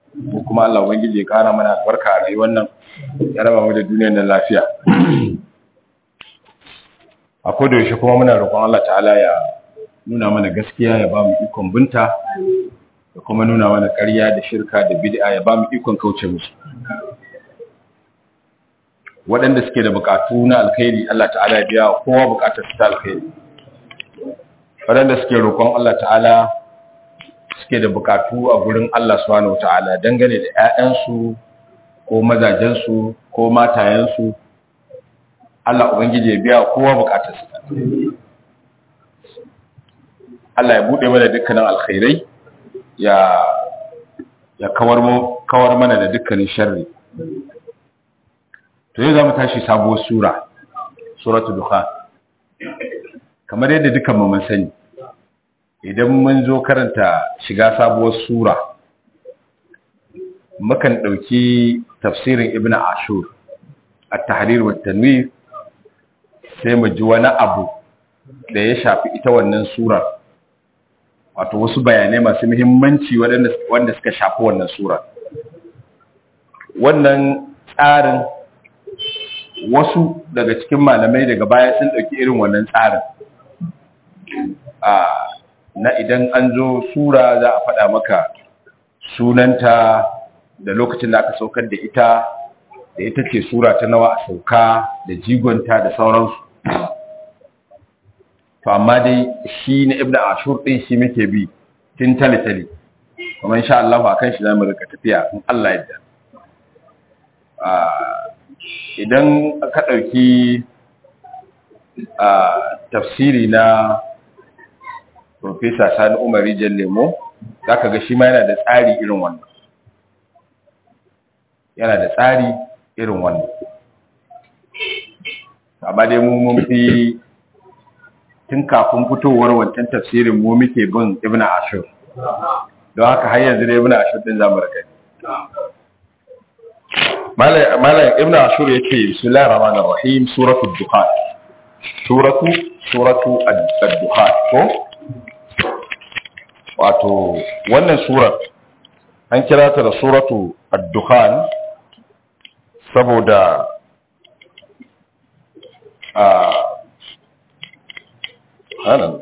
ko kuma Allah ubangiji ya kara mana albarka a rayuwar nan ya raba mu da duniyar nan lafiya a koda yaushe kuma muna roƙon Allah ta'ala ya nuna mana gaskiya ya ba mu ikon binta da kuma nuna mana ƙarya da shirka da bid'a ya ba mu ikon kauce musu waɗanda suke da buƙatu na alkhairi Allah ta'ala ya biya kowa buƙatar su ta alkhairi waɗanda suke roƙon Allah ta'ala suke da buƙatu a gurin Allah subhanahu ta'ala dangane da ƴaƴansu ko mazajensu ko matayensu Allah ubangiji ya biya kowa buƙatar su Allah ya bude mana dukkanin alkhairai ya ya kawar mu kawar mana da dukkanin sharri to yau zamu tashi sabuwar sura suratul dukhan kamar yadda dukan mu mun sani idan mun zo karanta shiga sabuwar sura mukan dauki tafsirin ibnu ashur at-tahrir wa tanwir sai mu ji wani abu da ya shafi ita wannan surar wato wasu bayanai masu muhimmanci wanda suka shafi wannan sura wannan tsarin wasu daga cikin malamai daga baya sun ɗauki irin wannan tsarin na idan an zo sura za a faɗa maka sunanta da lokacin da aka saukar da ita da ita ce sura ta nawa a sauka da jigonta da sauransu to amma dai shi na ibn ashur din shi muke bi tun tale-tale kuma insha Allah a kan shi zamu rika tafiya in Allah yadda idan ka dauki tafsiri na Professor Sani Umar Rijal Lemo zaka ga shi ma yana da tsari irin wannan yana da tsari irin wannan amma dai mu mun fi tun kafin fitowar wancan tafsirin mu muke bin ibn ashur don haka har yanzu da ibn ashur din zamu rika malam ibn ashur yake bismillahir rahmanir rahim suratu dukhan suratu suratu ad-dukhan ko wato wannan surar an kira ta da suratu ad-dukhan saboda a subhanallah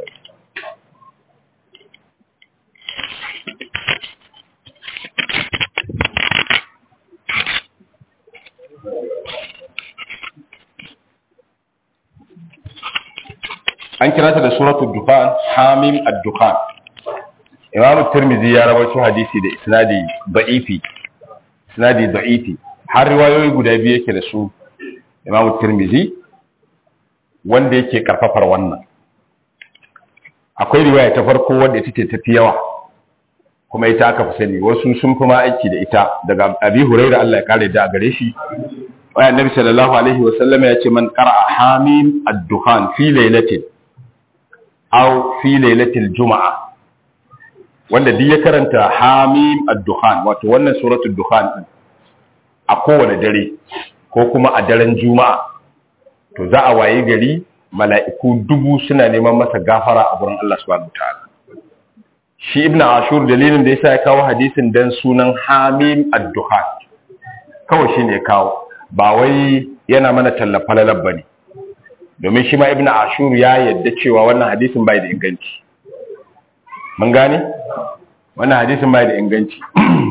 an kira ta da suratul dukhan hamim ad-dukhan imamu tirmidhi ya rawaito hadisi da isnadi da'ifi isnadi da'ifi har riwayoyi guda biyu yake da su imamu tirmidhi wanda yake karfafar wannan akwai riwaya ta farko wanda ita ce tafi yawa kuma ita aka fi sani wasu sun fi ma aiki da ita daga abi huraira Allah ya kare da gare shi wa annabi sallallahu alaihi wa sallam ya ce man qara'a hamim ad-dukhan fi laylatin aw fi laylatil juma'a wanda duk ya karanta hamim ad-dukhan wato wannan suratul dukhan din a kowane dare ko kuma a daren juma'a to za a waye gari mala'iku dubu suna neman masa gafara a gurin Allah subhanahu wataala shi ibnu ashur dalilin da yasa ya kawo hadisin dan sunan hamim ad-duhan kawai shine ya kawo ba wai yana mana tallafa lalab bane domin shi ma ibnu ashur ya yadda cewa wannan hadisin bai da inganci mun gane wannan hadisin bai da inganci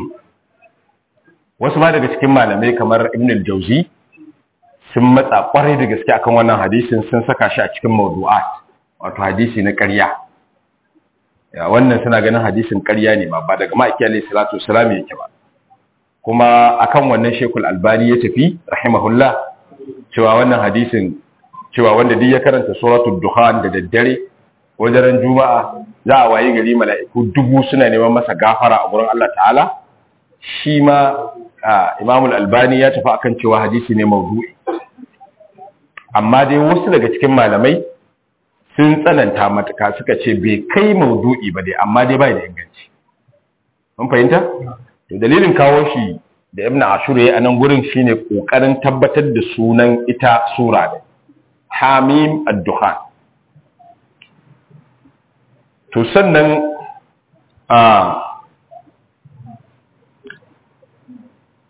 wasu ma daga cikin malamai kamar ibn al-jauzi sun matsa kwarai da gaske akan wannan hadisin sun saka shi a cikin mawdu'at wato hadisi na ƙarya ya wannan suna ganin hadisin ƙarya ne ma ba daga ma'aiki alayhi salatu wassalam yake ba kuma akan wannan shekul albani ya tafi rahimahullah cewa wannan hadisin cewa wanda duk ya karanta suratul dukhan da daddare wajen juma'a za a wayi gari mala'iku dubu suna neman masa gafara a gurin Allah ta'ala shi ma imamul albani ya tafi akan cewa hadisi ne maudu'i amma dai wasu daga cikin malamai sun tsananta matuka suka ce bai kai maudu'i ba dai amma dai bai da inganci mun fahimta to dalilin kawo shi da ibn ashur yayi anan gurin shine kokarin tabbatar da sunan ita sura da hamim ad-dukhan to sannan a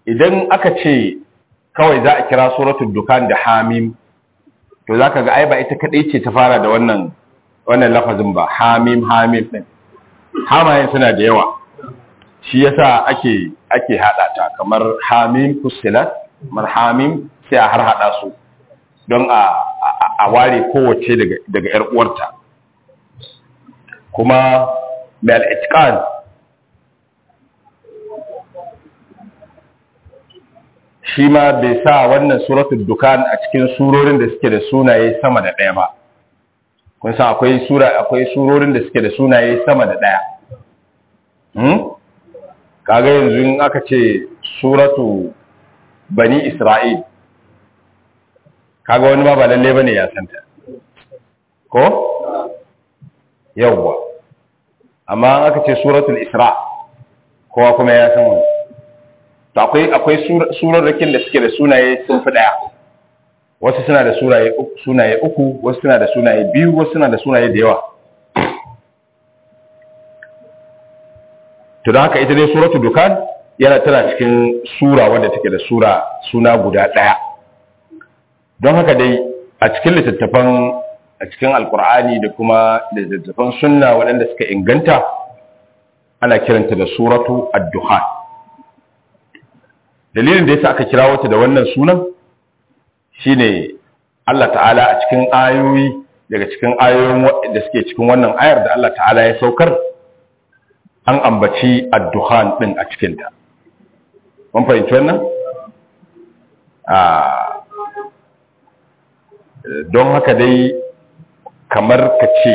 idan aka ce kawai za a kira suratul dukan da hamim to zaka ga ai ba ita kadai ce ta fara da wannan wannan lafazin ba hamim hamim din hamayen suna da yawa shi yasa ake ake hada ta kamar hamim fusilat kamar hamim sai a har hada su don a a ware kowace daga daga yar uwarta kuma mai al-itqan shi ma bai sa wannan suratul dukan a cikin surorin da suke da sunaye sama da ɗaya ba kun san akwai sura akwai surorin da suke da sunaye sama da ɗaya hmm? kaga yanzu in aka ce suratu bani isra'il kaga wani ma ba lalle bane ya santa ko yawwa amma aka ce suratul isra kowa kuma ya san wani to akwai akwai surarrakin da suke da sunaye sun fi daya wasu suna da sunaye uku sunaye uku wasu suna da sunaye biyu wasu suna da sunaye da yawa to don haka ita dai suratul dukan yana tana cikin sura wadda take da sura suna guda daya don haka dai a cikin littattafan a cikin alkur'ani da kuma littattafan sunna waɗanda suka inganta ana kiranta da suratu ad-dukhan dalilin da yasa aka kira wata da wannan sunan shine Allah ta'ala a cikin ayoyi daga cikin ayoyin da suke cikin wannan ayar da Allah ta'ala ya saukar an ambaci ad-dukhan din a cikin ta mun fahimci wannan a don haka dai kamar ka ce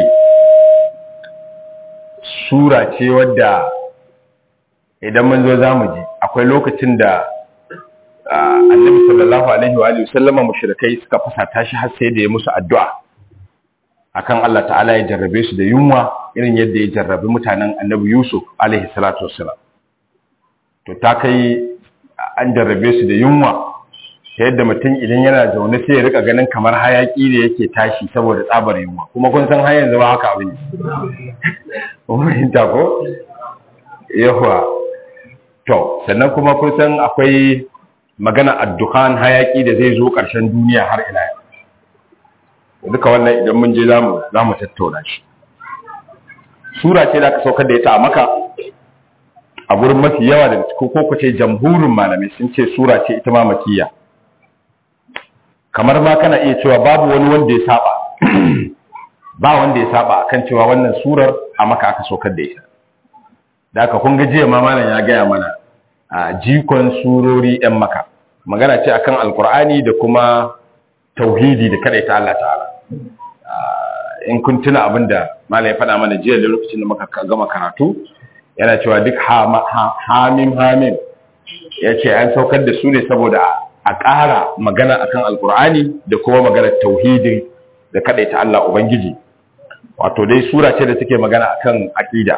sura ce wadda idan mun zo za mu ji akwai lokacin da annabi sallallahu alaihi wa alihi sallama mushrikai suka fasata shi har sai da ya musu addu'a akan Allah ta'ala ya jarrabe su da yunwa irin yadda ya jarrabe mutanen annabi Yusuf alaihi salatu wassalam to ta kai an jarrabe su da yunwa ta yadda mutum idan yana zaune sai ya rika ganin kamar hayaki da yake tashi saboda tsabar yunwa kuma kun san har yanzu ba haka abin ne ta ko yawa to sannan kuma kun san akwai magana addukan hayaki da zai zo ƙarshen duniya har ila yau duka wannan idan mun je zamu zamu tattauna shi sura ce da aka saukar da ita a maka a gurin mafi yawa da ko ko ce jamhurin malamai sun ce sura ce ita ma makiyya kamar ma kana iya cewa babu wani wanda ya saba ba wanda ya saba akan cewa wannan surar a maka aka saukar da ita da aka kun ga jiya ma malam ya gaya mana a jikon surori yan maka magana ce akan alkur'ani da kuma tauhidi da kada ta Allah ta'ala in kun tuna abin da malam ya faɗa mana jiya da lokacin da muka gama karatu yana cewa duk hamim hamim ya ce an saukar da su ne saboda a ƙara magana akan alkur'ani da kuma magana tauhidin da ta Allah ubangiji wato dai sura ce da take magana akan aqida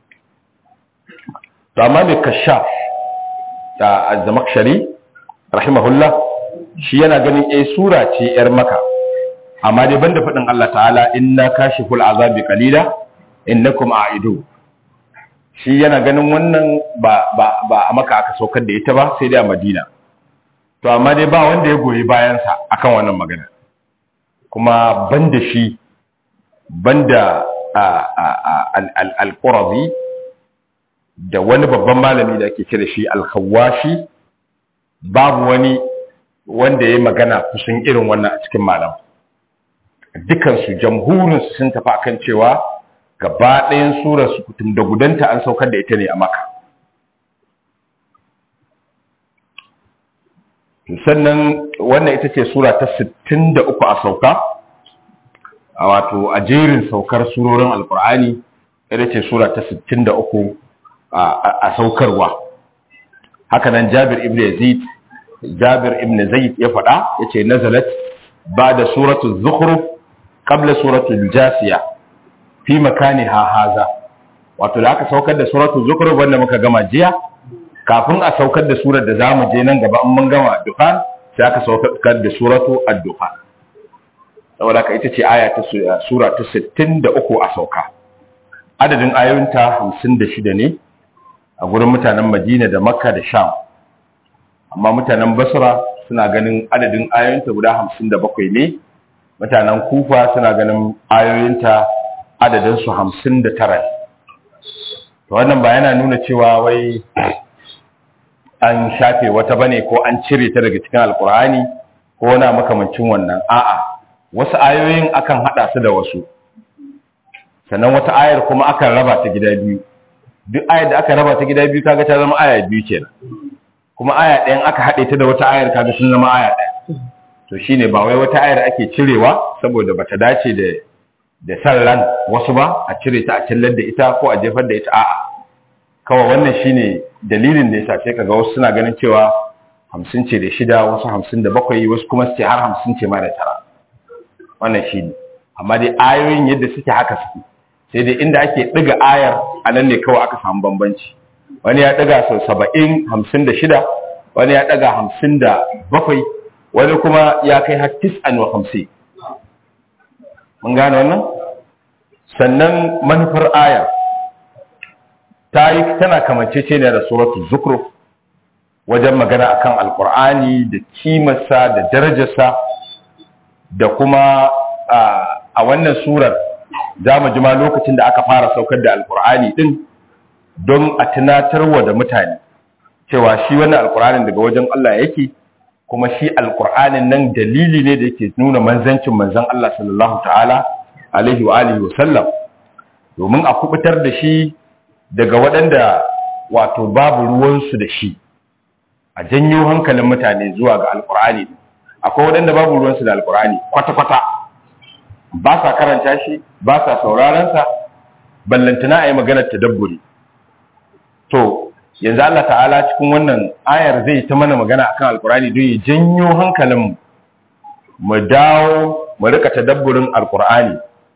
to amma mai kashaf da az-zamakhshari rahimahullah shi yana ganin eh sura ce yar maka amma dai banda fadin Allah ta'ala inna kashiful azabi qalila innakum a'idu shi yana ganin wannan ba ba ba a maka aka saukar da ita ba sai dai a Madina to amma dai ba wanda ya goyi bayan sa akan wannan magana kuma banda shi banda al-Qurazi da wani babban malami da ake kira shi al-Khawashi babu wani wanda ya magana kusan irin wannan a cikin malam dukansu jamhurinsu sun tafi akan cewa gaba ɗayan surar su kutum da gudanta an saukar da ita ne a maka sannan wannan ita ce sura ta 63 a sauka a wato a jerin saukar surorin alkur'ani ita ce sura ta 63 a saukarwa hakanan jabir ibn yazid jabir ibn zaid ya faɗa ya ce nazalat ba da suratul zukhruf qabla suratul jasiya fi makani ha haza wato da aka saukar da suratul zukhruf wanda muka gama jiya kafin a saukar da surar da zamu je nan gaba in mun gama dukhan sai aka saukar da suratu ad-dukhan saboda ka ita ce aya ta sura ta 63 a sauka adadin ayoyinta 56 ne a gurin mutanen Madina da Makka da Sham amma mutanen basra suna ganin adadin ayoyinta guda hamsin da bakwai ne mutanen kufa suna ganin ayoyinta adadinsu hamsin da tara to wannan ba yana nuna cewa wai an shafe wata bane ko an cire ta daga cikin alkur'ani ko wani makamancin wannan a'a wasu ayoyin akan hada su da wasu sannan wata ayar kuma akan raba ta gida biyu duk ayar da aka raba ta gida biyu kaga ta zama aya biyu kenan kuma aya ɗayan aka haɗe ta da wata ayar kaga sun zama aya ɗaya to shine ba wai wata ayar ake cirewa saboda bata dace da da san ran wasu ba a cire ta a cillar da ita ko a jefar da ita a'a kawai wannan shine dalilin da yasa sai kaga wasu suna ganin cewa hamsin ce da shida wasu hamsin da bakwai wasu kuma su ce har hamsin ce ma da tara wannan shine amma dai ayoyin yadda suke haka suke sai dai inda ake ɗiga ayar a nan ne kawai aka samu bambanci wani ya ɗaga sau saba'in hamsin da shida wani ya ɗaga hamsin da bakwai wani kuma ya kai har tis'an wa hamsin mun gane wannan sannan manufar ayar ta yi tana kamancece ne da suratu zukruf wajen magana akan alkur'ani da kimarsa da darajarsa da kuma a wannan surar za mu jima lokacin da aka fara saukar da alkur'ani din don a tunatarwa da mutane cewa shi wannan alkur'anin daga wajen Allah yake kuma shi alkur'anin nan dalili ne da yake nuna manzancin manzan Allah sallallahu ta'ala alaihi wa alihi wa sallam domin a kubutar da shi daga waɗanda wato babu ruwansu da shi a janyo hankalin mutane zuwa ga alkur'ani akwai waɗanda babu ruwansu da alkur'ani kwata-kwata ba sa karanta shi ba sa saurarensa ballantana a yi maganar tadabburi to yanzu Allah ta'ala cikin wannan ayar zai ta mana magana akan alkur'ani don ya janyo hankalinmu mu dawo mu rika tadabburin alkur'ani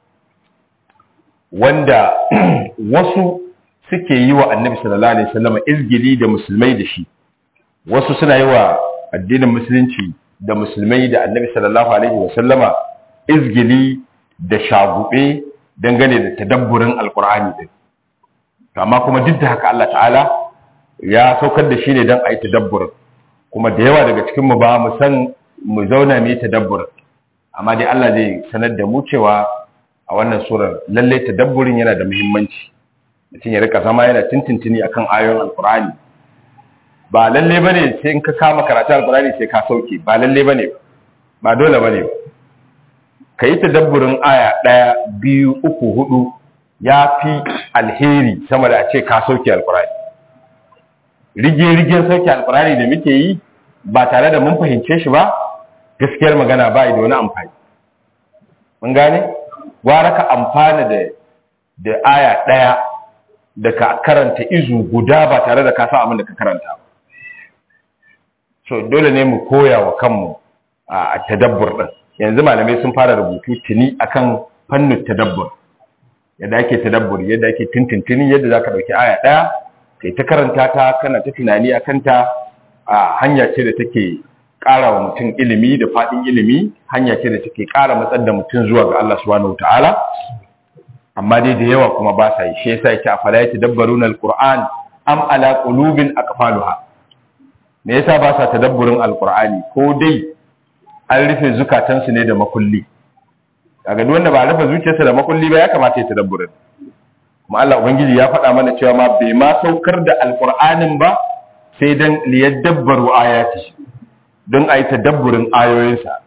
wanda wasu suke yi wa annabi sallallahu alaihi wasallam izgili da musulmai da shi wasu suna yi wa addinin musulunci da musulmai da annabi sallallahu alaihi wasallama izgili da shagube dangane da tadabburin alkur'ani din amma kuma duk da haka Allah ta'ala ya saukar da shi ne don a yi tadabburin kuma da yawa daga cikinmu ba mu san mu zauna mu yi tadabburin amma dai Allah zai sanar da mu cewa a wannan surar lallai tadabburin yana da muhimmanci mutum ya rika zama yana tintintini akan ayoyin alkur'ani ba lalle bane sai in ka kama karatu alkur'ani sai ka sauke ba lalle bane ba dole bane ba ka yi tadabburin aya ɗaya biyu uku hudu ya fi alheri sama da a ce ka sauke alkurani rige-rigen sauke alkurani da muke yi ba tare da mun fahimce shi ba gaskiyar magana ba da wani amfani mun gane gwara ka amfana da da aya ɗaya da ka karanta izu guda ba tare da ka sa abin da ka karanta ba so dole ne mu koya wa kanmu a tadabbur ɗin yanzu malamai sun fara rubutu tuni akan fannin tadabbur yadda ake tadabbur yadda ake tintintini yadda zaka dauki aya daya kai ta karanta ta kana ta tunani akan ta a hanya ce da take ƙara wa mutum ilimi da faɗin ilimi hanya ce da take ƙara matsar da mutum zuwa ga Allah subhanahu wataala amma dai da yawa kuma ba sa yi shi yasa yake afala yatadabbaruna alquran am ala qulubin aqfaluha me yasa ba sa tadabburin alqur'ani ko dai an rufe zukatansu ne da makulli kaga duk wanda ba rufe zuciyarsa da makulli ba ya kamata ya tadabburin kuma Allah ubangiji ya faɗa mana cewa ma bai ma saukar da alqur'anin ba sai dan liyadabbaru ayati don ayi tadabburin ayoyinsa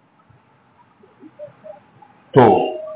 to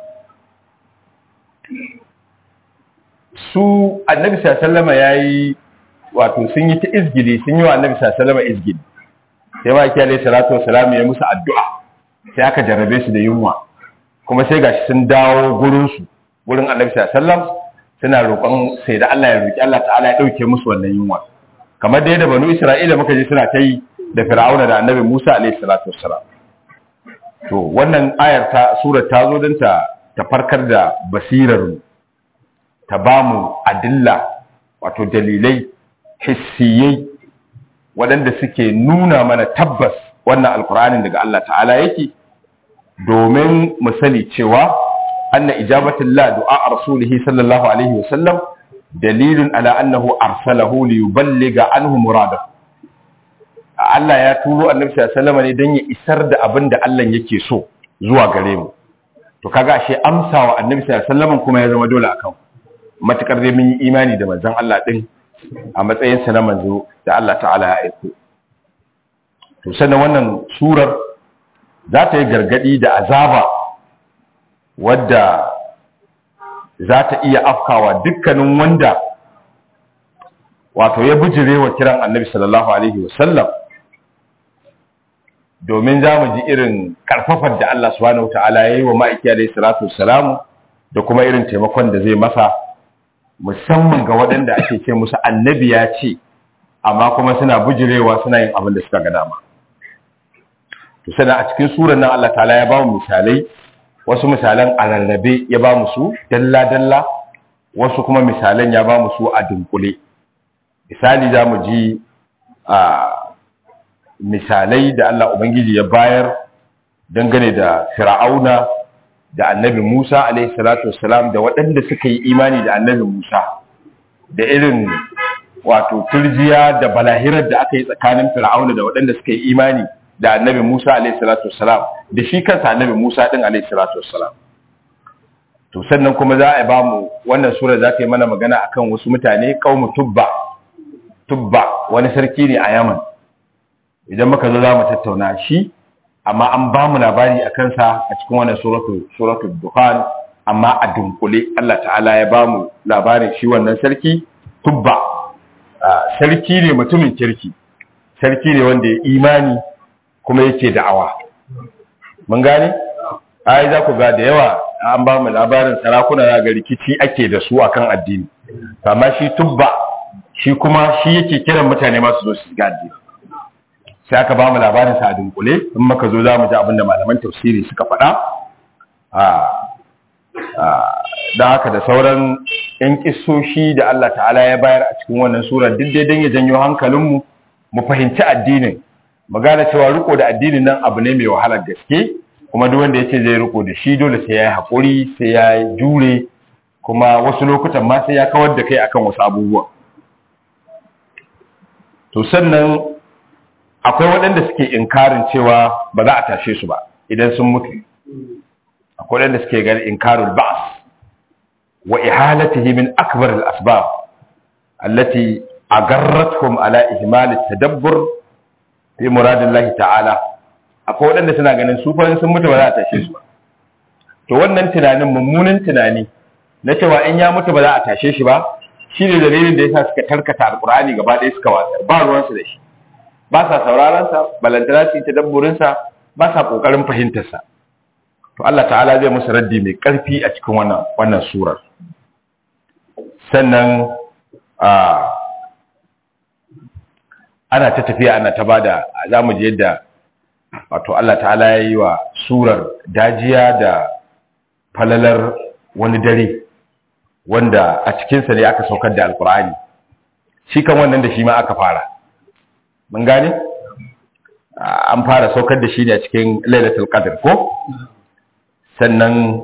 su annabi sallallahu alaihi wasallam yayi wato sun yi ta izgili sun yi wa annabi sallallahu alaihi wasallam izgili sai ma yake alaihi salatu wasalam ya musu addu'a sai aka jarabe su da yunwa kuma sai gashi sun dawo gurin su gurin Annabi sallallahu alaihi wasallam suna roƙon sai da Allah ya roki Allah ta'ala ya dauke musu wannan yunwa kamar da yadda banu Isra'ila muka ji suna ta yi da Fir'auna da Annabi Musa alaihi salatu wasalam to wannan ayar ta surar ta zo don ta ta farkar da basirar mu ta bamu adilla wato dalilai hissiyai waɗanda suke nuna mana tabbas wannan alkur'anin daga Allah ta'ala yake domin mu sani cewa anna ijabatul la du'a rasulihi sallallahu alaihi wa sallam dalilun ala annahu arsalahu li yuballiga anhu muradahu Allah ya turo annabi sallallahu alaihi ne don ya isar da abin da Allah yake so zuwa gare mu to kaga ashe amsa wa annabi sallallahu alaihi kuma ya zama dole akan matukar dai mun yi imani da manzon Allah din a matsayin sa na manzo da Allah ta'ala ya aiko to sannan wannan surar za ta yi gargadi da azaba wadda za ta iya afkawa dukkanin wanda wato ya bijire wa kiran annabi sallallahu alaihi wasallam domin za mu ji irin karfafar da Allah subhanahu wata'ala ya yi wa ma'aiki alaihi salatu wassalamu da kuma irin taimakon da zai masa musamman ga waɗanda ake ce musu annabi ya ce amma kuma suna bijirewa suna yin abin da suka ga dama to sana a cikin surar nan Allah ta'ala ya ba mu misalai wasu misalan a rarrabe ya ba mu su dalla dalla wasu kuma misalan ya ba mu su a dunkule misali za mu ji a misalai da Allah Ubangiji ya bayar dangane da fir'auna da annabi Musa alaihi salatu wassalam da waɗanda suka yi imani da annabi Musa da irin wato turjiya da balahirar da aka yi tsakanin fir'auna da waɗanda suka yi imani da annabi Musa alaihi salatu wassalam da shi kansa annabi Musa din alaihi salatu wassalam to sannan kuma za a ba mu wannan sura za ta yi mana magana akan wasu mutane kaumu tubba tubba wani sarki ne a Yaman idan muka zo za mu tattauna shi amma an ba mu labari a kansa a cikin wannan suratul dukhan amma a dunkule Allah ta'ala ya ba mu labarin shi wannan sarki tubba sarki ne mutumin kirki sarki ne wanda ya imani kuma yake da'awa mun gane ai za ku ga da yawa an ba mu labarin sarakuna na ga rikici ake da su akan addini amma shi tubba shi kuma shi yake kiran mutane masu zo su ga addini sai aka ba mu labarin sa a dunkule in muka zo za mu ji abinda malaman tafsiri suka faɗa da haka da sauran yan kissoshi da Allah ta'ala ya bayar a cikin wannan sura duk dai don ya janyo hankalinmu mu fahimci addinin mu gane cewa riko da addinin nan abu ne mai wahalar gaske kuma duk wanda ya ce zai riko da shi dole sai ya yi haƙuri sai ya jure kuma wasu lokutan ma sai ya kawar da kai akan wasu abubuwa to sannan akwai waɗanda suke inkarin cewa ba za a tashe su ba idan sun mutu akwai waɗanda suke ganin inkarul ba'as wa ihalatihi min akbar al-asbab allati agarratuhum ala ihmal at-tadabbur fi muradillahi ta'ala akwai waɗanda suna ganin su fa sun mutu ba za a tashe su ba to wannan tunanin mummunan tunani na cewa in ya mutu ba za a tashe shi ba shine dalilin da yasa suka tarkata alqur'ani gaba ɗaya suka watsar ba ruwansu da shi ba sa sauraronsa balantana su ta dabburinsa ba sa ƙoƙarin fahimtarsa to Allah ta'ala zai musu raddi mai ƙarfi a cikin wannan wannan surar sannan a ana ta tafiya ana ta bada za mu je yadda wato Allah ta'ala ya yi wa surar dajiya da falalar wani dare wanda a cikinsa ne aka saukar da alkur'ani shi kan wannan da shi ma aka fara mun gane an fara saukar da shi ne a cikin lailatul qadr ko sannan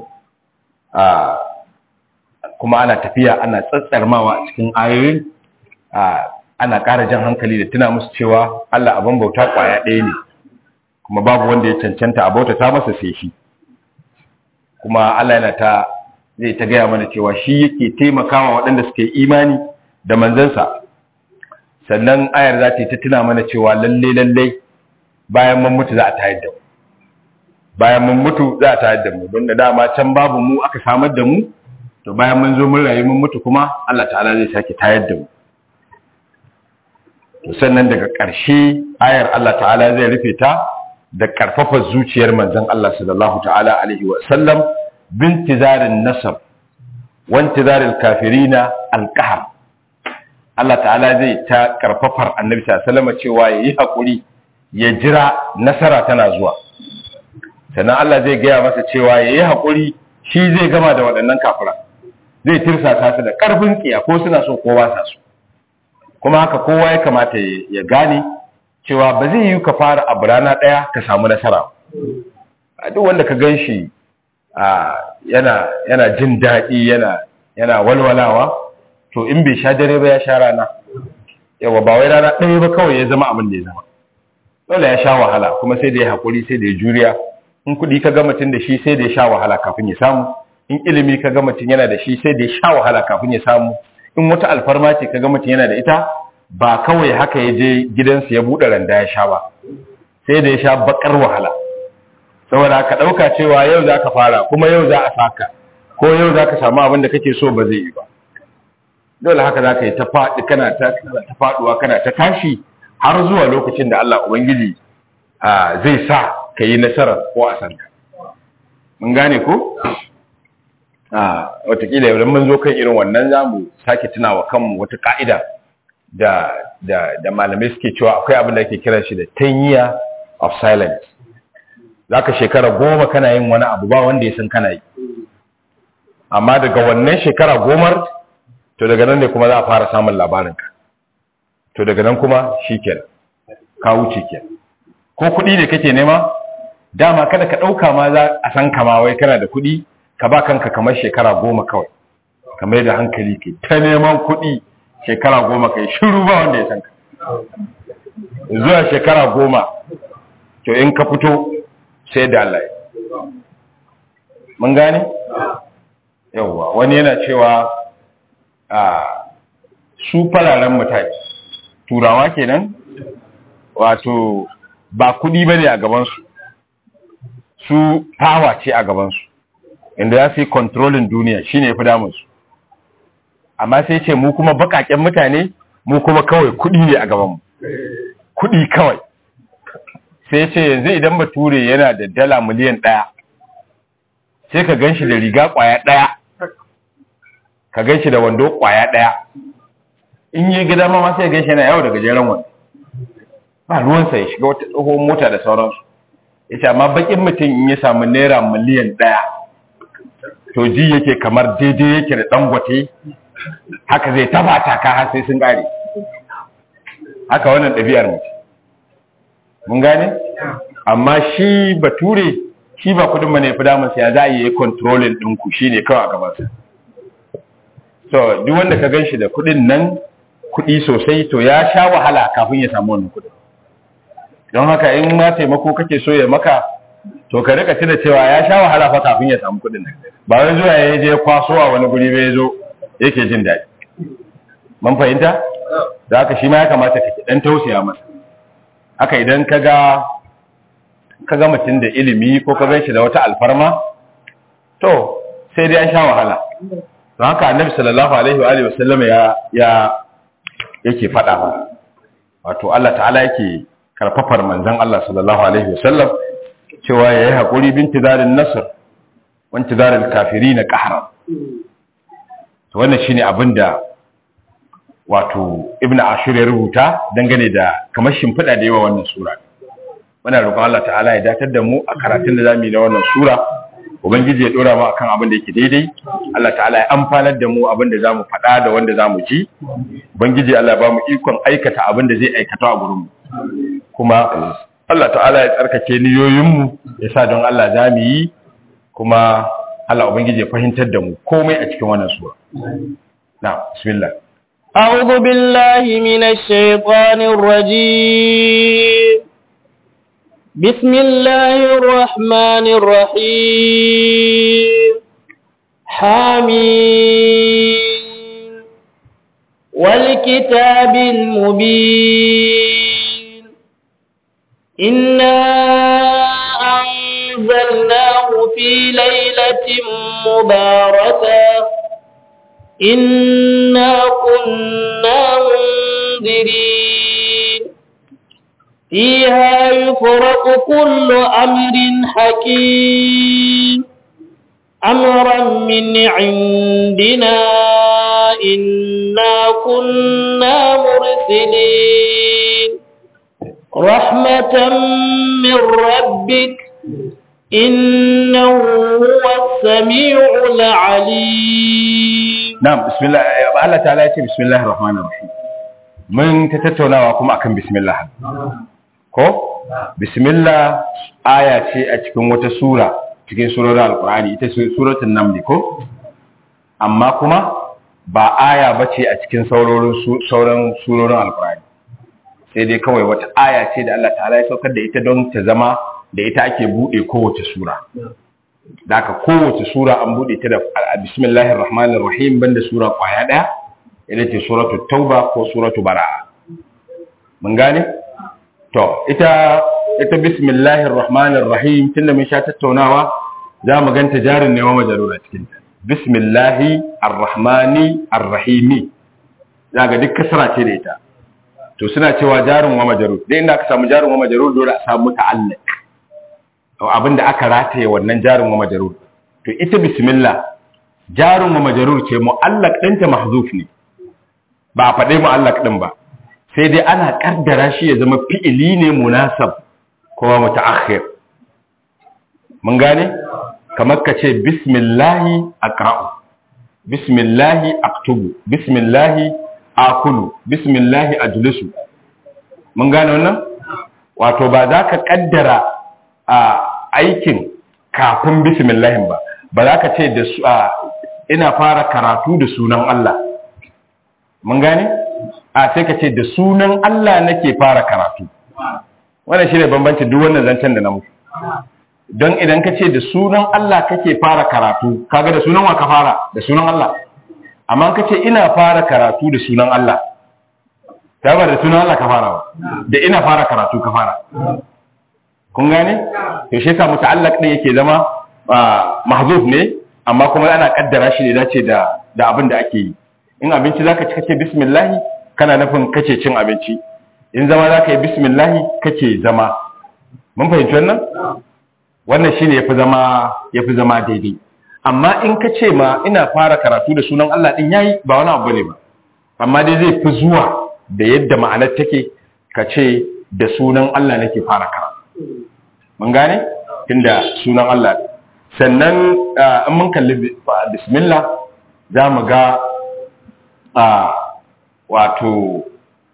kuma ana tafiya ana tsatsarmawa a cikin ayoyin ana ƙara jan hankali da tuna musu cewa Allah abin bauta kwaya ɗaya ne kuma babu wanda ya cancanta a bauta ta masa sai shi kuma Allah yana ta zai ta gaya mana cewa shi yake taimakawa waɗanda suke imani da manzansa sannan ayar za ta yi ta tuna mana cewa lalle lalle bayan mun mutu za a tayar da mu bayan mun mutu za a tayar da mu don da dama can babu mu aka samar da mu to bayan mun zo mun rayu mun mutu kuma Allah ta'ala zai sake tayar da mu to sannan daga ƙarshe ayar Allah ta'ala zai rufe ta da karfafa zuciyar manzon Allah sallallahu ta'ala alaihi wa sallam bintizarin nasab wa intizaril kafirina alqahar Allah ta'ala zai ta karfafar annabi sallallahu alaihi cewa yayi hakuri ya jira nasara tana zuwa sannan Allah zai gaya masa cewa yayi hakuri shi zai gama da waɗannan kafira zai tirsasa su da karfin tsiya ko suna so ko ba sa so kuma haka kowa ya kamata ya gane cewa ba zai yi ka fara abu rana ɗaya ka samu nasara a duk wanda ka gan shi yana yana jin daɗi yana yana walwalawa to in bai sha dare ba ya sha rana yawa ba wai rana ɗaya ba kawai ya zama abin da ya zama dole ya sha wahala kuma sai da ya haƙuri sai da ya juriya in kuɗi ka ga mutum da shi sai da ya sha wahala kafin ya samu in ilimi ka ga mutum yana da shi sai da ya sha wahala kafin ya samu in wata alfarma ce ka ga mutum yana da ita ba kawai haka ya je gidansa ya buɗe randa ya sha ba sai da ya sha bakar wahala saboda ka ɗauka cewa yau za ka fara kuma yau za a saka ko yau za ka samu abin da kake so ba zai yi ba dole haka za ka yi ta faɗi kana ta faɗuwa kana ta tashi har zuwa lokacin da Allah Ubangiji zai sa ka yi nasarar ko a sanka mun gane ko? watakila yau mun zo kan irin wannan za mu sake tunawa kanmu wata ka'ida da, da, da malamai suke cewa akwai abin da ake kira shi da 10 year of silence za ka shekara goma kana yin wani abu ba wanda ya san kana yi amma daga wannan shekara gomar to daga nan ne kuma za a fara samun labarinka to daga nan kuma shi kenan ka wuce kenan ko kuɗi ne kake nema dama kada ka ɗauka ma za a san kama wai kana da kuɗi ka ba kanka kamar shekara goma kawai kamar da hankali ke ta neman kuɗi shekara goma kai shiru ba wanda ya san ka zuwa shekara goma to in ka fito sai da Allah mun gane yawwa wani yana cewa a su fararen mutane turawa kenan wato ba kudi bane a gabansu su power ce a gabansu inda ya fi controlling duniya shine ya fi damunsu amma sai ce mu kuma bakaken mutane mu kuma kawai kudi ne a gabanmu kudi kawai sai ce yanzu idan bature yana da dala miliyan ɗaya sai ka gan shi da riga ƙwaya ɗaya ka gan shi da wando ƙwaya ɗaya in yi gida ma sai gan shi yana yawo da gajeren wando ba ruwansa ya shiga wata tsohon mota da sauransu ya ce amma bakin mutum in ya samu naira miliyan ɗaya to ji yake kamar daidai yake da dangote haka zai taba taka har sai sun ƙare haka wannan ɗabi'ar mutum mun gane amma shi bature shi ba kudin mana ya fi damun ya za a yi kontrolin ɗinku shi ne kawai a gabansa so duk wanda ka gan shi da kudin nan kudi sosai to ya sha wahala kafin ya samu wannan kudin don haka in ma taimako kake so ya maka to ka rika tuna cewa ya sha wahala fa kafin ya samu kudin nan ba wai zuwa ya je kwaso a wani guri bai zo yake jin daɗi mun fahimta da haka shi ma ya kamata ka dan tausaya masa haka idan ka ga ka ga mutum da ilimi ko ka gan shi da wata alfarma to sai dai an sha wahala don haka annabi sallallahu alaihi wa alihi wasallam ya ya yake faɗa ba wato Allah ta'ala yake karfafar manzon Allah sallallahu alaihi wasallam cewa yayi hakuri binti darin nasr wa intidaril kafirin qahra to wannan shine abinda wato ibn ashur ya rubuta dangane da kamar shimfiɗa da yawa wannan sura muna roƙon Allah ta'ala ya datar da mu a karatun da zamu yi na wannan sura ubangiji ya dora mu akan abin da yake daidai Allah ta'ala ya amfanar da mu abin da zamu faɗa da wanda zamu ji ubangiji Allah ya ba mu ikon aikata abin da zai aikata a gurin mu kuma Allah ta'ala ya tsarkake niyoyin mu ya sa don Allah zamu yi kuma Allah ubangiji ya fahimtar da mu komai a cikin wannan sura na bismillah أعوذ بالله من الشيطان الرجيم بسم الله الرحمن الرحيم حميم والكتاب المبين إنا أنزلناه في ليلة مباركة إنا كنا منذرين فيها يفرق كل أمر حكيم أمرا من عندنا إنا كنا مرسلين رحمة من ربك إنه هو السميع العليم na'am bismillah Allah ta'ala ya ce bismillahir rahmanir rahim mun ta tattaunawa kuma akan bismillah ko bismillah aya ce a cikin wata sura cikin surorin alqur'ani ita ce suratul naml ko amma kuma ba aya bace a cikin saurorin sauran surorin alqur'ani sai dai kawai wata aya ce da Allah ta'ala ya saukar da ita don ta zama da ita ake bude kowace sura da aka kowace sura an bude ta da bismillahir rahmanir rahim banda sura kwaya daya ita ce suratul tauba ko suratul bara'a mun gane to ita ita bismillahir rahmanir rahim tunda mun sha tattaunawa za mu ganta jarin ne wa majarura cikin ta bismillahi arrahmani arrahimi zaga duk kasra ce da ita to suna cewa jarin wa majarur dai inda aka samu jarin wa majarur dole a samu ta'alluq to abinda aka rataye wannan jarin wa majarur to ita bismillah jarin wa majarur ce mu'allaq ɗinta mahzuf ne ba a faɗe mu'allaq ɗin ba sai dai ana kaddara shi ya zama fi'ili ne munasab kuma mutaakhir mun gane kamar ka ce bismillahi aqra'u bismillahi aktubu bismillahi akulu bismillahi ajlisu mun gane wannan wato ba za ka kaddara a aikin kafin bismillahin ba ba za ka ce da ina fara karatu da sunan Allah mun gane a sai ka ce da sunan Allah nake fara karatu wannan shine bambancin duk wannan zancen da na muku don idan ka ce da sunan Allah kake fara karatu kaga da sunan wa ka fara da sunan Allah amma ka ce ina fara karatu da sunan Allah ta ba da sunan Allah ka fara ba da ina fara karatu ka fara kun gane to shi yasa muta'allaq din yake zama mahzuf ne amma kuma ana kaddara shi ne dace da da abin da ake yi in abinci zaka ci kace bismillah kana nufin kace cin abinci in zama zaka yi bismillah kace zama mun fahimci wannan wannan shine yafi zama yafi zama daidai amma in ka ce ma ina fara karatu da sunan Allah din yayi ba wani abu ne ba amma dai zai fi zuwa da yadda ma'anar take ka ce da sunan Allah nake fara karatu mun gane tunda sunan Allah sannan in mun kalli bismillah za mu ga wato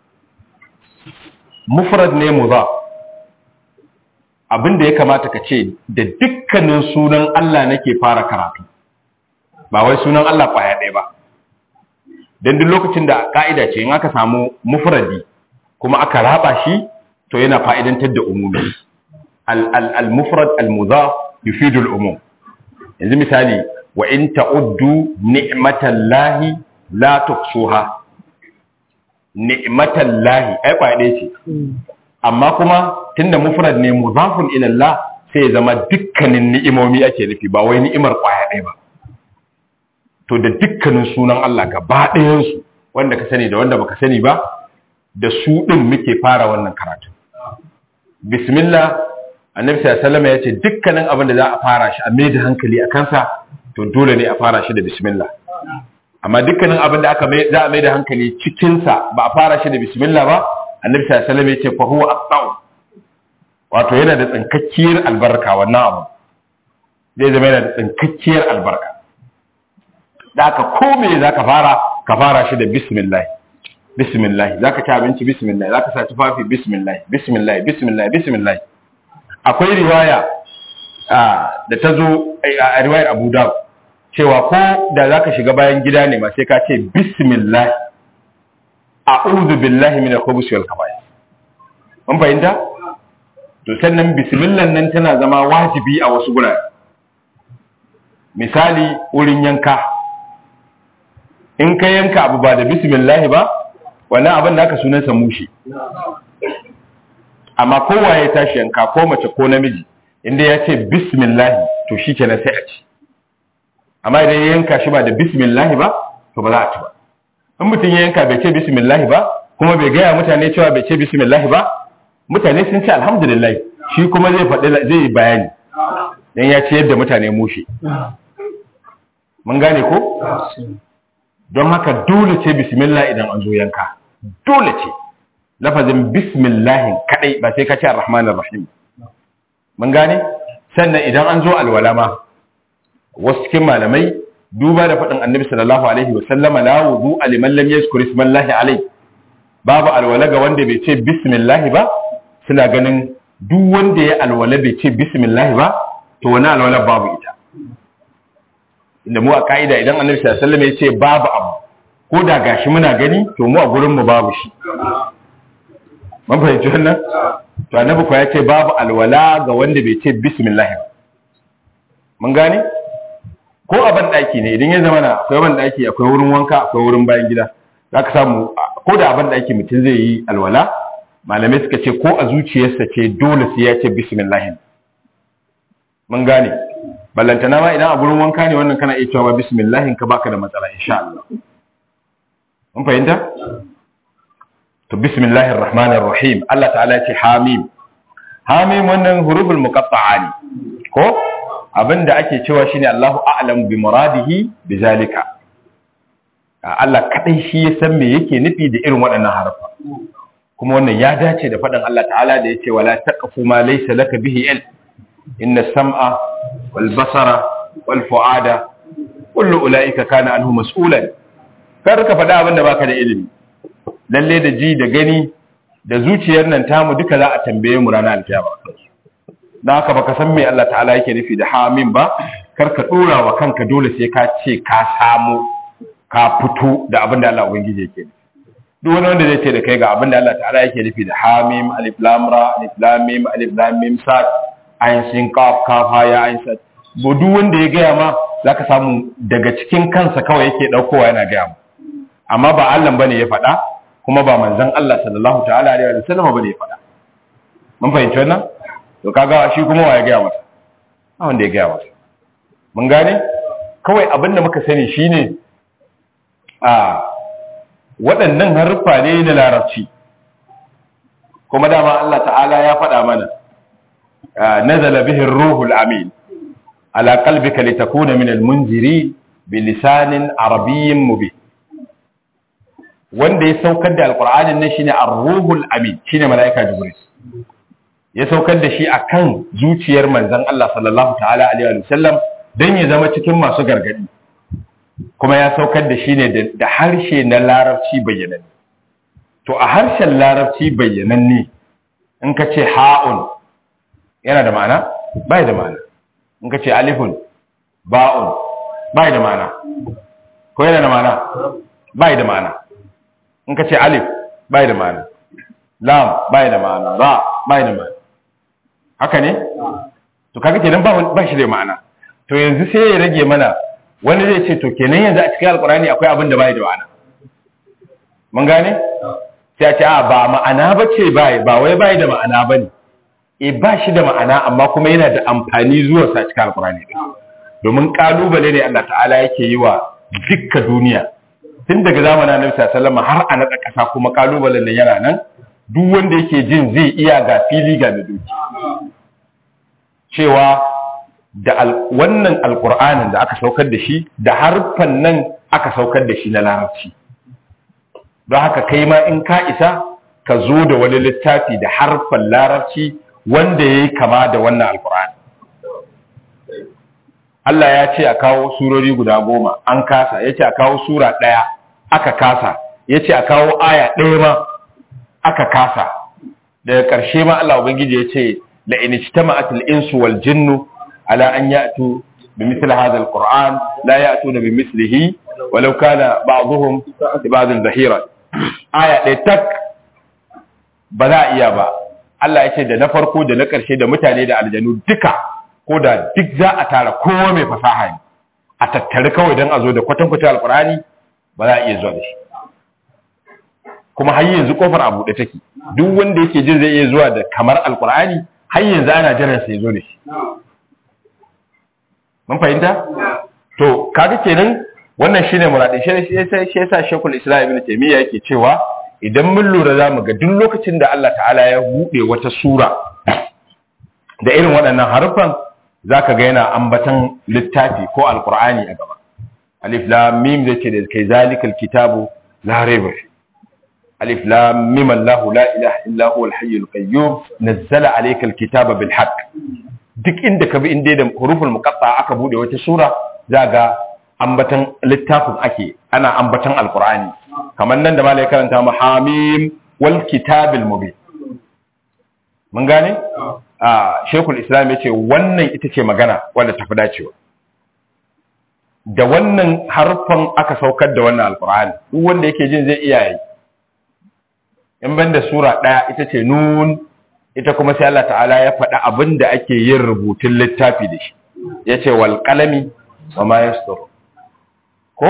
mufrad ne mudaf abin da ya kamata ka ce da dukkanin sunan Allah nake fara karatu ba wai sunan Allah kwaya ɗaya ba don duk lokacin da ka'ida ce in aka samu mufradi kuma aka raba shi to yana fa'idantar da umumi al-mufrad al-mudaf yufidu al-umum yanzu misali wa in ta'uddu ni'matallahi la tuhsuha ni'matallahi ai kwaya ɗaya ce amma kuma tunda mufrad ne mudafun ila Allah sai ya zama dukkanin ni'imomi ake nufi ba wai ni'imar kwaya ɗaya ba to da dukkanin sunan Allah gaba ɗayan su wanda ka sani da wanda baka sani ba da su din muke fara wannan karatu bismillah annabi sallallahu alaihi wasallam ya ce dukkanin abin da za a fara shi a mai da hankali a kansa to dole ne a fara shi da bismillah amma dukkanin abin da aka za a mai da hankali cikin sa ba a fara shi da bismillah ba annabi sallallahu alaihi wasallam ya ce fa huwa aqtau wato yana da tsinkakkiyar albarka wannan abu zai zama yana da tsinkakkiyar albarka da aka ko me zaka fara ka fara shi da bismillah bismillah zaka ci abinci bismillah zaka sa tufafi bismillah bismillah bismillah bismillah akwai riwaya da ta zo a riwayar Abu Dawud cewa ko da zaka shiga bayan gida ne ma sai ka ce bismillah a'udhu billahi minash khubuthi wal khaba'ith mun fahimta to sannan bismillah nan tana zama wajibi a wasu gurare misali wurin yanka in ka yanka abu ba da bismillah ba wannan abin da aka sunansa mushi amma kowa ya tashi yanka ko mace ko namiji inda ya ce bismillah to shi kenan sai a ci amma idan ya yanka shi ba da bismillah ba to ba za a ci ba in mutum ya yanka bai ce bismillah ba kuma bai gaya mutane cewa bai ce bismillah ba mutane sun ce alhamdulillah shi kuma zai faɗi zai yi bayani dan ya ce yadda mutane mushi mun gane ko don haka dole ce bismillah idan an zo yanka dole ce lafazin bismillahin kadai ba sai ka ce arrahmanir rahim mun gane sannan idan an zo alwala ma wasu cikin malamai duba da faɗin annabi sallallahu alaihi wa sallama la wudu liman lam yazkur ismallahi alai babu alwala ga wanda bai ce bismillah ba suna ganin duk wanda ya alwala bai ce bismillah ba to wani alwala babu ita inda mu a ka'ida idan annabi sallallahu alaihi wasallam ya ce babu abu ko da gashi muna gani to mu a gurin mu babu shi mun fahimci wannan to annabi ko ya ce babu alwala ga wanda bai ce bismillah mun gane ko a ban daki ne idan ya zama na akwai ban daki akwai wurin wanka akwai wurin bayan gida zaka samu ko da a ban daki mutum zai yi alwala malamai suka ce ko a zuciyarsa ce dole sai ya ce bismillah mun gane ballantana ma idan a gurin wanka ne wannan kana iya cewa bismillah ka baka da matsala insha Allah mun fahimta to bismillahir rahmanir rahim Allah ta'ala ya ce hamim hamim wannan huruful muqatta'a ne ko abinda ake cewa shine Allahu a'lamu bi muradihi bizalika Allah kadai shi ya san me yake nufi da irin waɗannan harfa kuma wannan ya dace da faɗin Allah ta'ala da yace wala taqfu ma laysa laka bihi ilm inna sam'a wal basara wal fu'ada kullu ulaika kana anhu mas'ulan kar ka faɗa abinda baka da ilimi lalle da ji da gani da zuciyar nan tamu duka za a tambaye mu ranar alkiyama don haka baka san me Allah ta'ala yake nufi da hamin ba kar ka dora wa kanka dole sai ka ce ka samu ka fito da abin da Allah ubangiji yake nufi duk wani wanda zai ce da kai ga abin da Allah ta'ala yake nufi da hamim alif lam ra alif lam mim alif lam mim sad ayin sin qaf kaf ha ya ayin sad bo duk wanda ya gaya ma zaka samu daga cikin kansa kawai yake daukowa yana gaya ma amma ba Allah bane ya faɗa kuma ba manzon Allah sallallahu ta'ala alaihi wa sallam bane ya faɗa mun fahimci wannan to kaga shi kuma wa ya gaya masa a wanda ya gaya masa mun gane kawai abin da muka sani shine a waɗannan haruffa ne na larabci kuma dama Allah ta'ala ya faɗa mana nazala bihi ruhul amin ala qalbika litakuna min almunziri bilisanin arabiyyin mubin wanda ya saukar da alqur'anin nan shine ar-ruhul amin shine malaika jibril ya saukar da shi akan zuciyar manzon Allah sallallahu ta'ala alaihi wa sallam dan ya zama cikin masu gargadi kuma ya saukar da shi ne da harshe na larabci bayyananne to a harshen larabci bayyananne in ka ce ha'un yana da ma'ana bai da ma'ana in ka ce alifun ba'un bai da ma'ana ko yana da ma'ana bai da ma'ana in ka ce alif bai da ma'ana lam bai da ma'ana ra bai da ma'ana haka ne to kaga kenan ba ba shi da ma'ana to yanzu sai ya rage mana wani zai ce to kenan yanzu a cikin alkurani akwai abin da bai da ma'ana mun gane sai a ce a ba ma'ana bace bai ba wai bai da ma'ana bane e ba shi da ma'ana amma kuma yana da amfani zuwa sa cikin alkurani domin kalubale ne Allah ta'ala yake yi wa dukkan duniya tun daga zamanin Annabi sallallahu alaihi har a nada kasa kuma kalubalen nan yana nan duk wanda yake jin zai iya ga fili ga da doki cewa da wannan alkur'anin da aka saukar da shi da harfan nan aka saukar da shi na larabci don haka kai ma in ka isa ka zo da wani littafi da harfan larabci wanda ya yi kama da wannan alkur'ani Allah ya ce a kawo surori guda goma an kasa ya ce a kawo sura ɗaya aka kasa ya ce a kawo aya ɗaya ma aka kasa daga ƙarshe ma Allah Ubangiji ya ce la in ijtama'at al-insu wal jinnu ala an ya'tu bi mithli hadha al-Qur'an la ya'tuna bi mithlihi walau kana ba'dhum li ba'd zahira aya ɗaya tak ba za a iya ba Allah ya ce da na farko da na ƙarshe da mutane da aljanu duka ko da duk za a tara kowa mai fasaha ne a tattare kawai don a zo da kwatankwata alkurani ba za a iya zuwa da shi kuma har yanzu kofar a buɗe take duk wanda yake jin zai iya zuwa da kamar alkurani har yanzu ana jiran sai zo da shi mun fahimta to kaga kenan wannan shine muradi shi shi yasa shekul islam ibn taymiya yake cewa idan mun lura zamu ga duk lokacin da Allah ta'ala ya buɗe wata sura da irin waɗannan harufan zaka ga yana ambatan littafi ko alqur'ani a gaba alif lam mim zai ce da kai zalikal kitabu la raiba fi alif lam mim allah la ilaha illa huwa al hayyul qayyum nazzala alayka al kitaba bil haqq duk inda ka bi inda da huruful muqatta aka bude wata sura ga ambatan littafin ake ana ambatan alqur'ani kamar nan da malai karanta mu hamim wal kitabil mubin mun gane a shekul islam ya ce wannan ita ce magana wadda tafi dacewa da wannan harfan aka saukar da wannan alkur'ani duk wanda yake jin zai iya yi in banda sura ɗaya ita ce nun ita kuma sai Allah ta'ala ya faɗa abin da ake yin rubutun littafi da shi ya ce wal qalami wa ma yastur ko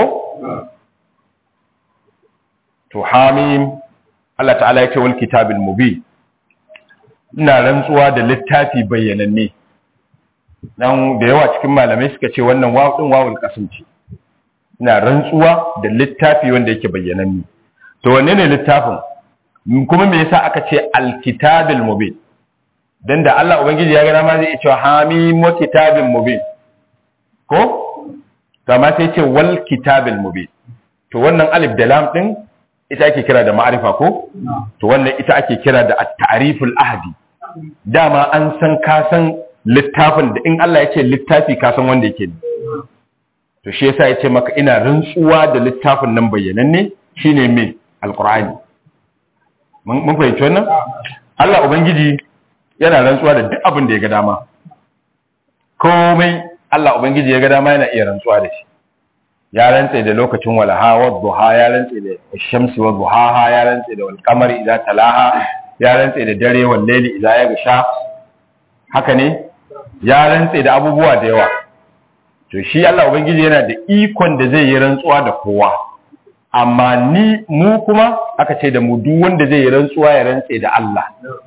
to hamim Allah ta'ala ya ce wal kitabil mubin ina rantsuwa da littafi bayyananne dan da yawa cikin malamai suka ce wannan wawu din wawul qasam ce ina rantsuwa da littafi wanda yake bayyananne to wanne ne littafin kuma me yasa aka ce alkitabil mubin dan da Allah ubangiji ya ga ma zai ce hamim wa kitabil mubin ko kama sai ce wal kitabil mubin to wannan alif da lam din ita ake kira da ma'arifa ko to wannan ita ake kira da at-ta'riful ahdi dama an san ka san littafin da in Allah ya ce littafi ka san wanda yake to shi yasa ya ce maka ina rantsuwa da littafin nan bayyananne shine me alqur'ani mun fahimci wannan Allah ubangiji yana rantsuwa da duk abin da ya ga dama komai Allah ubangiji ya ga dama yana iya rantsuwa da shi ya rantse da lokacin walaha wa duha ya rantse da shamsi wa duhaha ya rantse da wal qamari idza talaha ya rantse da dare wal layli idza yaghsha haka ne ya rantse da abubuwa da yawa to shi Allah ubangiji yana da ikon da zai yi rantsuwa da kowa amma ni mu kuma aka ce da mu duk wanda zai yi rantsuwa ya rantse da Allah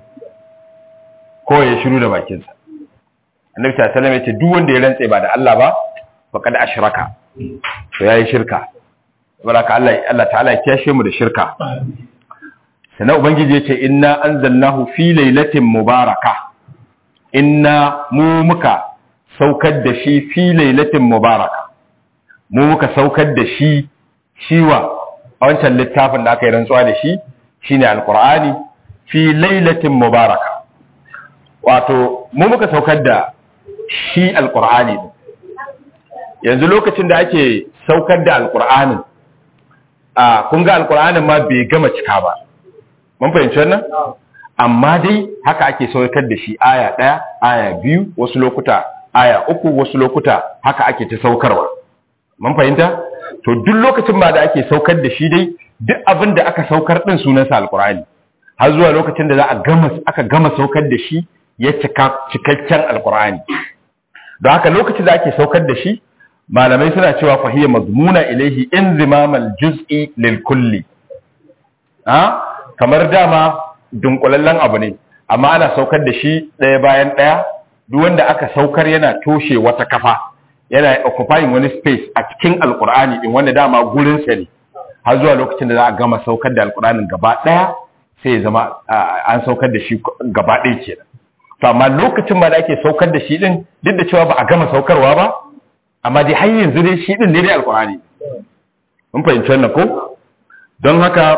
ko ya shiru da bakinsa annabi sallallahu alaihi wasallam ya ce duk wanda ya rantse ba da Allah ba faqad ashraka to yayi shirka baraka Allah Allah ta'ala ya kiyashe mu da shirka sannan ubangiji ya ce inna anzalnahu fi lailatin mubaraka inna mu muka saukar da shi fi lailatin mubaraka mu muka saukar da shi shiwa a wancan littafin da aka yi rantsuwa da shi shine alqur'ani fi lailatin mubaraka wato mu muka saukar da shi alqur'ani yanzu lokacin da ake saukar da alqur'anin a kun ga alqur'anin ma bai gama cika ba mun fahimci wannan amma dai haka ake saukar da shi aya ɗaya aya biyu wasu lokuta aya uku wasu lokuta haka ake ta saukarwa mun fahimta to duk lokacin ba da ake saukar da shi dai duk abin da aka saukar din sunansa alkur'ani har zuwa lokacin da za a gama aka gama saukar da shi ya cika cikakken alkur'ani don haka lokacin da ake saukar da shi malamai suna cewa fahiyya mazmuna ilaihi inzimamal juz'i lil kulli kamar dama dunkulallen abu ne amma ana saukar da shi ɗaya bayan ɗaya duk wanda aka saukar yana toshe wata kafa yana occupying wani space a cikin alkur'ani din wanda dama gurinsa ne har zuwa lokacin da za a gama saukar da alkur'anin gaba ɗaya sai ya zama an saukar da shi gaba ɗaya kenan to amma lokacin ba da ake saukar da shi din duk da cewa ba a gama saukarwa ba amma dai har yanzu dai shi din ne dai alkur'ani mun fahimci wannan ko don haka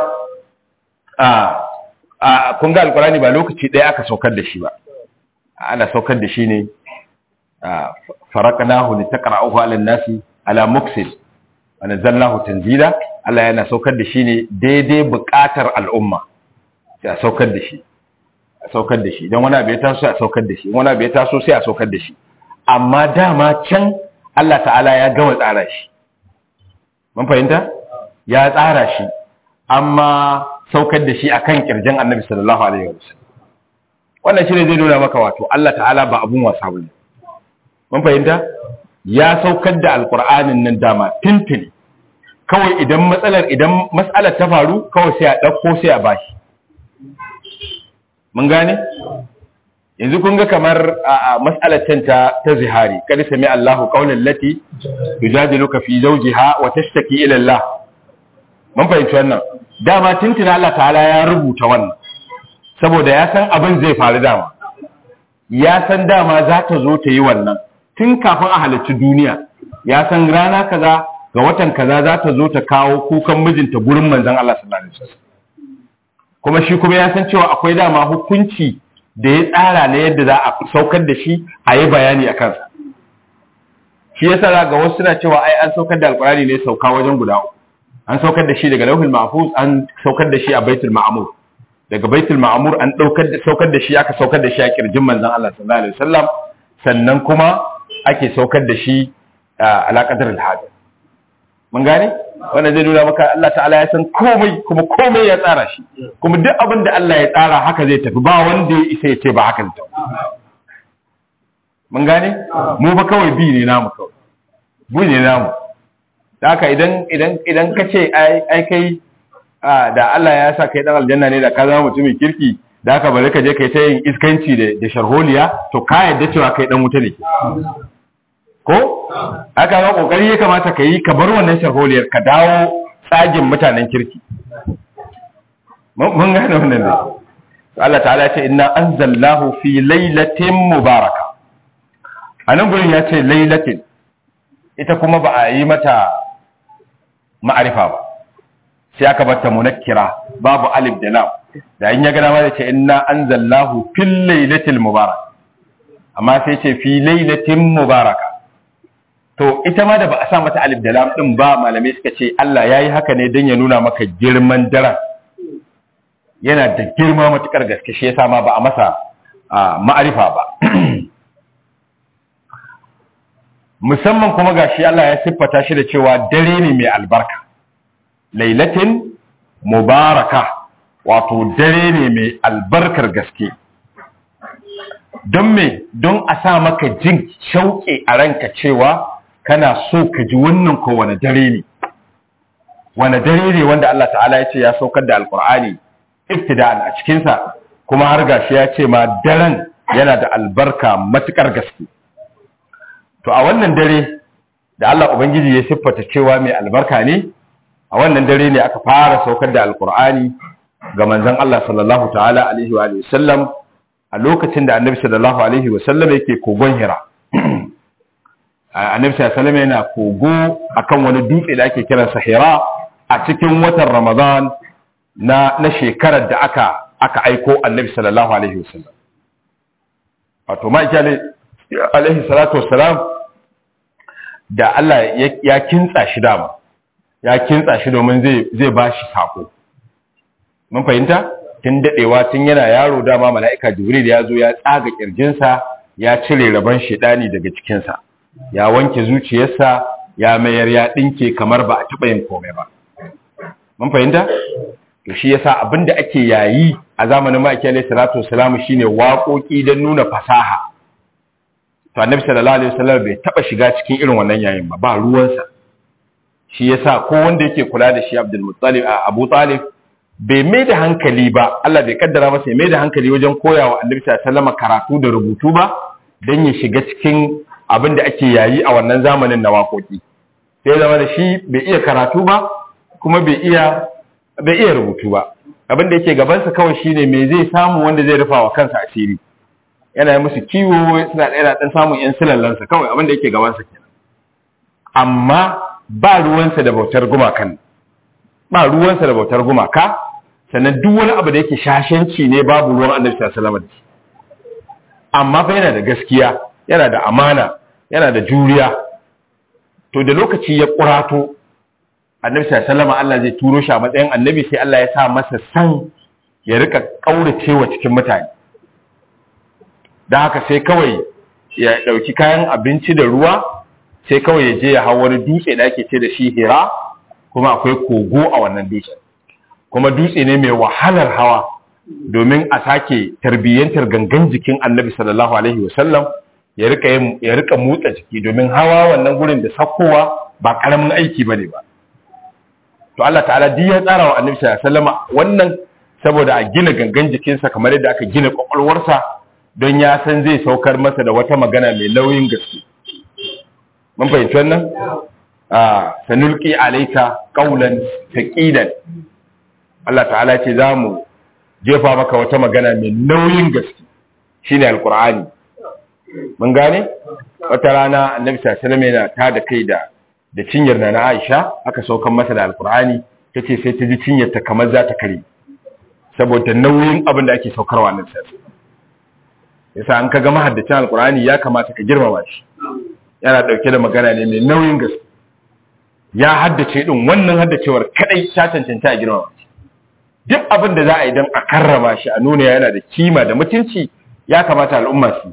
a kun ga alkurani ba lokaci ɗaya aka saukar da shi ba ana saukar da shi ne faraqnahu litaqra'uhu 'ala an-nasi 'ala muksil wa nazzalnahu tanzila Allah yana saukar da shi ne daidai buƙatar al'umma sai a saukar da shi a saukar da shi idan wani abu ya taso sai a saukar da shi wani abu ya taso sai a saukar da shi amma dama can Allah ta'ala ya gama tsara shi mun fahimta ya tsara shi amma saukar da shi akan kirjin Annabi sallallahu alaihi wasallam wannan shine zai nuna maka wato Allah ta'ala ba abun wasa bane mun fahimta ya saukar da alqur'anin nan dama tintini kawai idan matsalar idan matsalar ta faru kawai sai a dauko sai a bashi mun gane yanzu kun ga kamar a mas'alar ta ta zihari kada sami Allahu qawlan lati tujadiluka fi zawjiha wa tashtaki ila Allah mun fahimci wannan dama tuntuna Allah ta'ala ya rubuta wannan saboda ya san abin zai faru dama ya san dama za ta zo ta yi wannan tun kafin a halarci duniya ya san rana kaza ga watan kaza za ta zo ta kawo kukan mijinta gurin manzon Allah sallallahu alaihi wasallam kuma shi kuma ya san cewa akwai dama hukunci da ya tsara na yadda za a saukar da shi a yi bayani a kansa shi yasa ga wasu suna cewa ai an saukar da alkurani ne sauka wajen guda uku an saukar da shi daga lauhul mahfuz an saukar da shi a baitul ma'mur daga baitul ma'mur an daukar da saukar da shi aka saukar da shi a kirjin manzon Allah sallallahu alaihi wasallam sannan kuma ake saukar da shi a alaqadar al-hadir mun gane wannan zai nuna maka Allah ta'ala ya san komai kuma komai ya tsara shi kuma duk abin da Allah ya tsara haka zai tafi ba wanda ya isa ya ce ba haka zai mun gane mu ba kawai bi ne namu kawai bi ne namu da haka idan idan idan ka ce ai ai kai da Allah ya sa kai dan aljanna ne da ka zama mutumin kirki da haka bari ka je kai ta yin iskanci da da sharholiya to ka yadda cewa kai dan wuta ne ko aka ga kokari ya kamata ka yi ka bar wannan sharholiyar ka dawo tsagin mutanen kirki mun gane wannan ne Allah ta'ala ya ce inna anzalnahu fi lailatin mubaraka anan gurin ya ce lailatin ita kuma ba a yi mata ma'arifa ba sai aka bata munakkira babu alif da lam da in ya gana ma da ce inna anzalnahu fil lailatil mubarak amma sai ce fi lailatin mubaraka to ita ma da ba a sa mata alif da lam din ba malamai suka ce Allah yayi haka ne don ya nuna maka girman daren yana da girma matukar gaske shi yasa ma ba a masa ma'arifa ba musamman kuma gashi Allah ya siffata shi da cewa dare ne mai albarka lailatin mubaraka wato dare ne mai albarkar gaske don me don a sa maka jin shauƙe a ranka cewa kana so ka ji wannan ko wani dare ne wani dare ne wanda Allah ta'ala ya ce ya saukar da alkur'ani iftida'an a cikinsa kuma har gashi ya ce ma daren yana da albarka matukar gaske to a wannan dare da Allah ubangiji ya siffata cewa mai albarka ne a wannan dare ne aka fara saukar da alkur'ani ga manzon Allah sallallahu ta'ala alaihi wa sallam a lokacin da annabi sallallahu alaihi wa sallam yake kogon hira annabi sallallahu alaihi yana kogo akan wani dutse da ake kiransa hira a cikin watan ramadan na na shekarar da aka aka aiko annabi sallallahu alaihi wa sallam wato ma alaihi salatu wassalam da Allah ya kintsa shi dama ya kintsa shi domin zai zai bashi sako mun fahimta tun dadewa tun yana yaro dama mala'ika jibril ya zo ya tsaga kirjinsa ya cire rabon shedani daga cikinsa ya wanke zuciyarsa ya mayar ya dinke kamar ba a taba yin komai ba mun fahimta to shi yasa abinda ake yayi a zamanin ma'aikiyar alayhi salatu wassalam shine waƙoƙi don nuna fasaha to annabi sallallahu alaihi wasallam bai taba shiga cikin irin wannan yayin ba ba ruwansa shi yasa ko wanda yake kula da shi Abdul Muttalib Abu Talib bai mai da hankali ba Allah bai kaddara masa ya mai da hankali wajen koyawa Annabi sallallahu alaihi karatu da rubutu ba dan ya shiga cikin abin da ake yayi a wannan zamanin na waƙoƙi sai zama da shi bai iya karatu ba kuma bai iya bai iya rubutu ba abin da yake gabansa kawai shine me zai samu wanda zai rufa wa kansa asiri yana yi musu kiwo suna ɗaya ɗan samun yan silallansa kawai abin da yake gabansa kenan amma ba ruwansa da bautar gumakan ba ruwansa da bautar gumaka sannan duk wani abu da yake shashanci ne babu ruwan annabi sallallahu alaihi amma fa yana da gaskiya yana da amana yana da juriya to da lokaci ya kurato annabi sallallahu alaihi Allah zai turo shi a matsayin annabi sai Allah ya sa masa san ya rika kauracewa cikin mutane dan haka sai kawai ya dauki kayan abinci da ruwa sai kawai ya je ya hau wani dutse da ake ce da shi hira kuma akwai kogo a wannan dutse kuma dutse ne mai wahalar hawa domin a sake tarbiyyantar gangan jikin annabi sallallahu alaihi wasallam ya rika ya rika motsa jiki domin hawa wannan gurin da sakkowa ba karamin aiki bane ba to Allah ta'ala duk ya tsara wa annabi sallallahu alaihi wasallam wannan saboda a gina gangan jikinsa kamar yadda aka gina kwakwalwarsa don ya san zai saukar masa da wata magana mai nauyin gaske mun fahimci wannan a sanulki alaika qaulan taqilan Allah ta'ala ce zamu jefa maka wata magana mai nauyin gaske shine alqur'ani mun gane wata rana annabi sallallahu alaihi wasallam yana tada kai da da cinyar na Aisha aka saukan masa da alqur'ani tace sai ta ji cinyar ta kamar za ta kare saboda nauyin abin da ake saukarwa nan sai yasa an kaga mahaddacin alqur'ani ya kamata ka girmama shi yana dauke da magana ne mai nauyin gaske ya haddace din wannan haddacewar kadai ta cancanta a girmama shi duk abin da za a yi don a karrama shi a nuna yana da kima da mutunci ya kamata al'umma su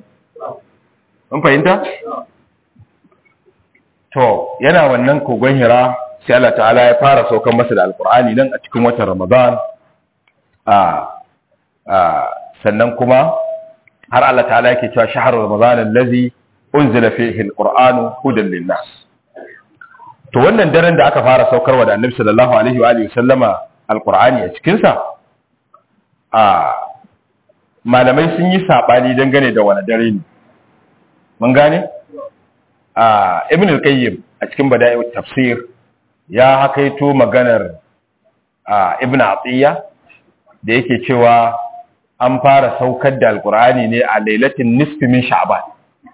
mun fahimta to yana wannan kogon hira sai Allah ta'ala ya fara saukan masa da alkur'ani nan a cikin watan ramadan a sannan kuma har Allah ta'ala yake cewa shahar ramadan allazi unzila fihi alqur'anu hudan linnas to wannan daren da aka fara saukarwa da annabi sallallahu alaihi wa alihi sallama alqur'ani a cikin sa a malamai sun yi sabani dangane da wani dare ne mun gane a ibn al-qayyim a cikin bada'i'ut tafsir ya hakaito maganar a ibn atiya da yake cewa an fara saukar da alqur'ani ne a lailatin nisfi min sha'ban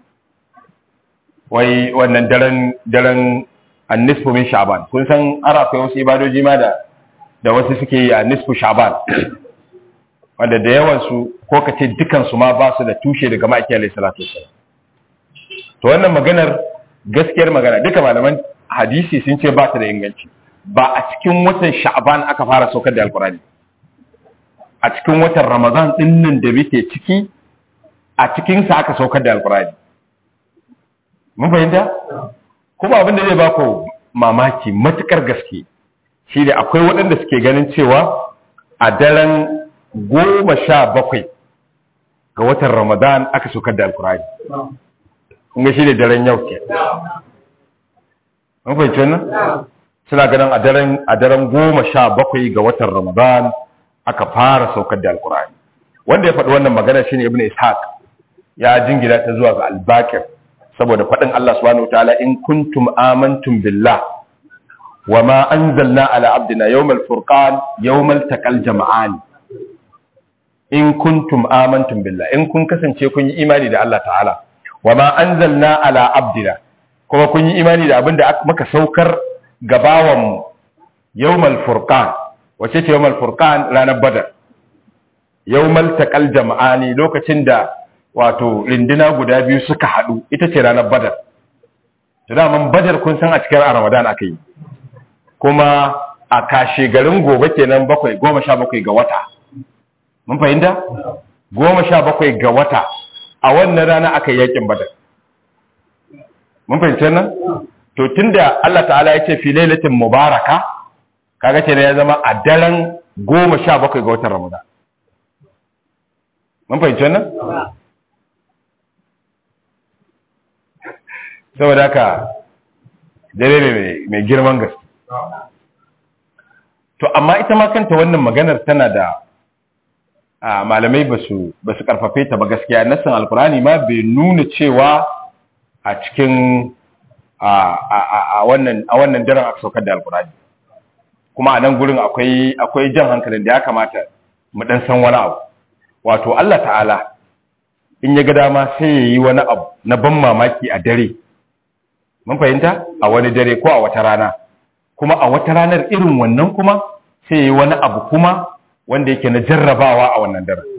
wai wannan daren daren annisfu min sha'ban kun san ara akwai wasu ibadoji ma da da wasu suke yi a nisfu sha'ban wanda da yawan su ko kace dukan su ma ba su da tushe daga maki alayhi salatu wassalam to wannan maganar gaskiyar magana duka malaman hadisi sun ce ba ta da inganci ba a cikin watan sha'ban aka fara saukar da alqur'ani a cikin watan ramadan din nan da muke ciki a cikin sa aka saukar da alqur'ani mun fahimta kuma abin da zai ba ku mamaki matukar gaske shi da akwai waɗanda suke ganin cewa a daren goma sha bakwai ga watan ramadan aka saukar da alkurani kunga shi ne daren yau ke mun fahimci wannan suna ganin a daren a daren goma sha bakwai ga watan ramadan aka fara saukar da alkurani wanda ya faɗi wannan magana shine ibnu ishaq ya jingina ta zuwa ga albakir saboda faɗin Allah subhanahu wataala in kuntum amantum billah wa ma anzalna ala abdina yawmal furqan yawmal taqal jama'an in kuntum amantum billah in kun kasance kun yi imani da Allah ta'ala wa ma anzalna ala abdina kuma kun yi imani da abinda muka saukar gabawan mu yawmal furqan wace ce yawmal furqan ranar badar yawmal taqal jama'ani lokacin da wato rindina guda biyu suka haɗu ita ce ranar badar daman badar kun san a cikin ramadan aka yi kuma a kashe garin gobe kenan bakwai goma sha bakwai ga wata mun fahimta goma sha bakwai ga wata a wannan rana aka yi yakin badar mun fahimci nan to tunda Allah ta'ala ya ce fi lailatin mubaraka kaga kenan ya zama a daren goma sha bakwai ga watan ramadan mun fahimci nan saboda haka dare ne mai girman gaske to amma ita ma kanta wannan maganar tana da malamai ba su karfafe ta ba gaskiya nassan alkurani ma bai nuna cewa a cikin a wannan daren aka saukar da alkurani kuma a nan gurin akwai jan hankalin da ya kamata mu dan san wani abu wato Allah ta'ala in ya ga dama sai ya yi wani abu na ban mamaki a dare mun fahimta a wani dare ko a wata rana kuma a wata ranar irin wannan kuma sai yi wani abu kuma wanda yake na jarrabawa a wannan dare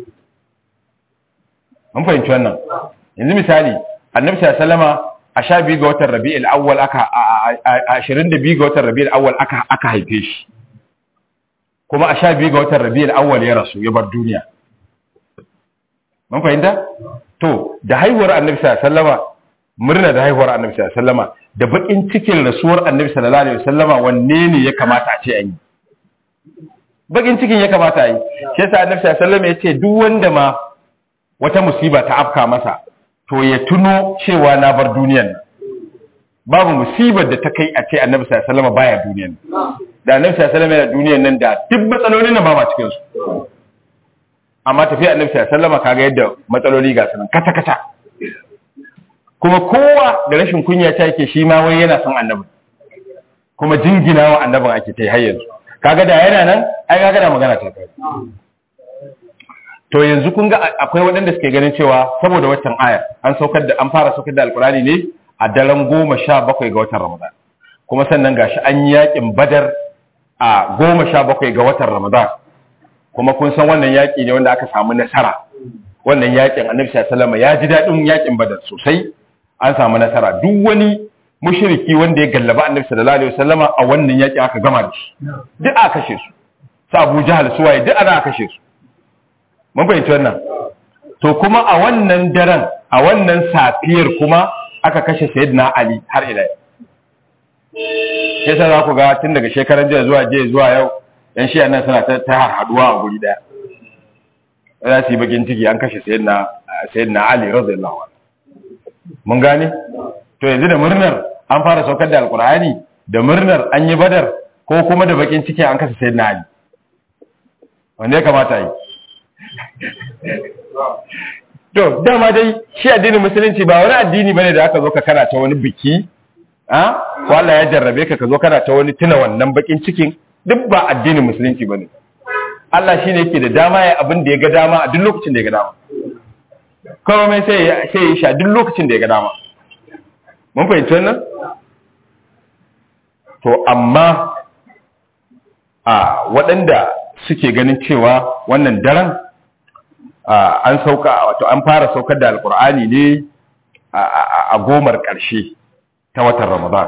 mun fahimci wannan yanzu misali annabi sallama a sha biyu ga watan rabi'ul awwal aka a ashirin da biyu ga watan rabi'ul awwal aka aka haife shi kuma a sha biyu ga watan rabi'ul awwal ya rasu ya bar duniya mun fahimta to da haihuwar annabi sallama murna da haihuwar annabi sallama da bakin cikin rasuwar annabi sallallahu alaihi wasallama wanne ne ya kamata a ce an yi bakin cikin ya kamata a yi shi yasa annabi sallallahu alaihi wasallama ya ce duk wanda ma wata musiba ta afka masa to ya tuno cewa na bar duniyan nan babu musibar da ta kai a ce annabi sallallahu alaihi wasallama baya duniyan da annabi sallallahu alaihi wasallama yana duniyan nan da duk matsalolin nan ba ma cikin su amma tafiya annabi sallallahu alaihi wasallama kaga yadda matsaloli ga sunan kata kata kuma kowa da rashin kunya ta yake shi ma wai yana son annabi kuma jingina wa annabin ake ta yi har yanzu kaga da yana nan ai kaga da magana ta kai to yanzu kun ga akwai waɗanda suke ganin cewa saboda watan aya an saukar da an fara saukar da alkurani ne a daren goma sha bakwai ga watan ramadan kuma sannan gashi an yi yakin badar a goma sha bakwai ga watan ramadan kuma kun san wannan yaki ne wanda aka samu nasara wannan yakin annabi sallallahu alaihi ya ji daɗin yakin badar sosai an samu nasara duk wani mushriki wanda ya gallaba annabi sallallahu alaihi wasallama a wannan yaki aka gama da shi duk aka kashe su su Abu Jahal su waye duk ana kashe su mun fahimci wannan to kuma a wannan daren a wannan safiyar kuma aka kashe sayyidina Ali har ila sai sa za ku ga tun daga shekaran jiya zuwa jiya zuwa yau yan shi nan suna ta ta haduwa a guri daya za su yi bakin ciki an kashe sayyidina sayyidina Ali radiyallahu anhu mun gane to yanzu da murnar an fara saukar da alkur'ani da murnar an yi badar ko kuma da bakin ciki an kashe sayyidina Ali wanda ya kamata yi to dama dai shi addinin musulunci ba wani addini bane da aka zo ka kana ta wani biki a ko Allah ya jarrabe ka ka zo kana ta wani tuna wannan bakin cikin duk ba addinin musulunci bane Allah shine yake da dama ya abin da ya ga dama a duk lokacin da ya ga dama komai sai ya sai ya sha duk lokacin da ya ga dama mun fahimci wannan to amma a waɗanda suke ganin cewa wannan daren an sauka wato an fara saukar da alkur'ani ne a gomar ƙarshe ta watan ramadan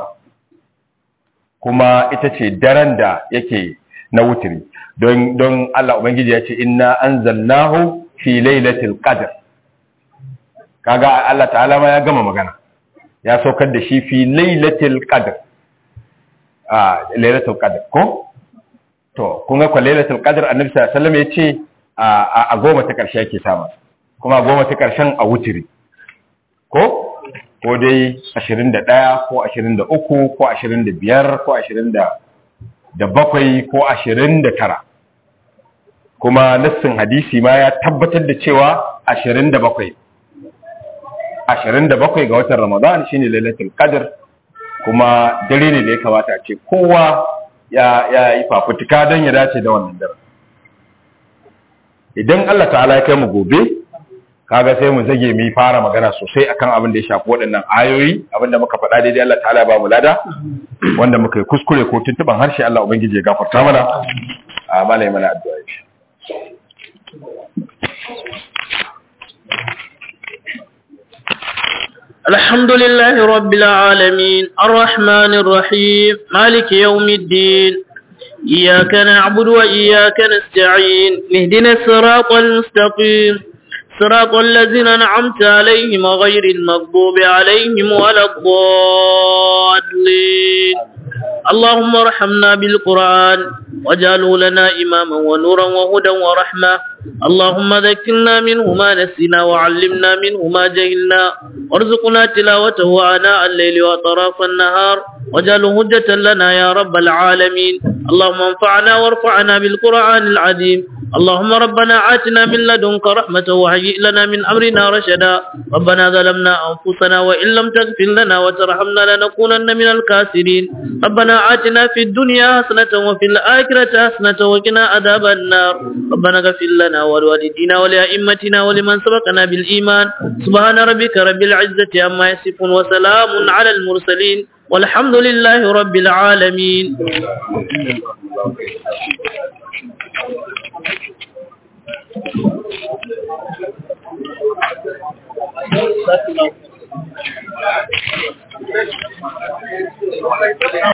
kuma ita ce daren da yake na wutiri don don Allah ubangiji ya ce inna anzalnahu fi lailatul qadr kaga Allah ta'ala ma ya gama magana ya saukar da shi fi lailatul qadr a lailatul qadr ko to kun ga kwa lailatul qadr annabi sallallahu alaihi wasallam ya ce a goma ta ƙarshe ake sama kuma goma ta ƙarshen a wutiri ko ko dai 21 ko 23 ko 25 ko 27 ko 29 kuma nassin hadisi ma ya tabbatar da cewa 27 27 ga watan ramadan shine lailatul qadr kuma dare ne da ya kamata ce kowa ya yi fafutuka don ya dace da wannan dare idan Allah ta'ala ya kai mu gobe kaga sai mu zage mu fara magana sosai akan abin da ya shafi waɗannan ayoyi abin da muka faɗa daidai Allah ta'ala ba mu lada wanda muka yi kuskure ko tuntuban harshe Allah ubangiji ya gafarta mana a malai mana addu'a shi الحمد لله رب العالمين الرحمن الرحيم مالك يوم الدين إياك نعبد وإياك نستعين اهدنا الصراط المستقيم صراط الذين أنعمت عليهم غير المغضوب عليهم ولا الضالين اللهم ارحمنا بالقرآن واجعله لنا إماما ونورا وهدى ورحمة اللهم ذكرنا منه ما نسينا وعلمنا منه ما جهلنا وارزقنا تلاوته آناء الليل وأطراف النهار واجعله هجة لنا يا رب العالمين اللهم انفعنا وارفعنا بالقرآن العظيم اللهم ربنا آتنا من لدنك رحمة وهيئ لنا من أمرنا رشدا ربنا ظلمنا أنفسنا وإن لم تغفر لنا وترحمنا لنكونن من الكاسرين ربنا آتنا في الدنيا حسنة وفي الآخرة حسنة وقنا عذاب النار ربنا اغفر لنا ولوالدينا ولأئمتنا ولمن سبقنا بالإيمان سبحان ربك رب العزة عما يصفون وسلام على المرسلين والحمد لله رب العالمين Thank you.